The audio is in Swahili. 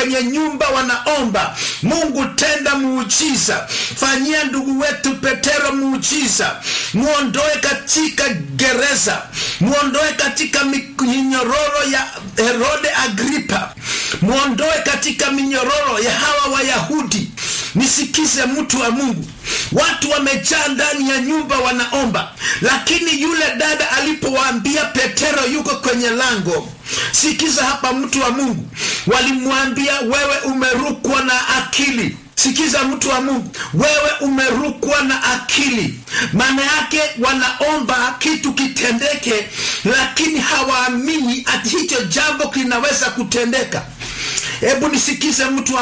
kwenye nyumba wanaomba mungu tenda muujiza fanyia ndugu wetu petero muujiza muondoe katika gereza muondoe katika minyororo ya herode agripa muondoe katika minyororo ya hawa wayahudi nisikize mtu wa mungu watu wamejaa ndani ya nyumba wanaomba lakini yule dada alipowaambia petero yuko kwenye lango sikiza hapa mtu wa mungu walimwambia wewe umerukwa na akili sikiza mtu wa mungu wewe umerukwa na akili maana yake wanaomba kitu kitendeke lakini hawaamini ati hicho jambo kinaweza kutendeka hebu nisikize mtu wa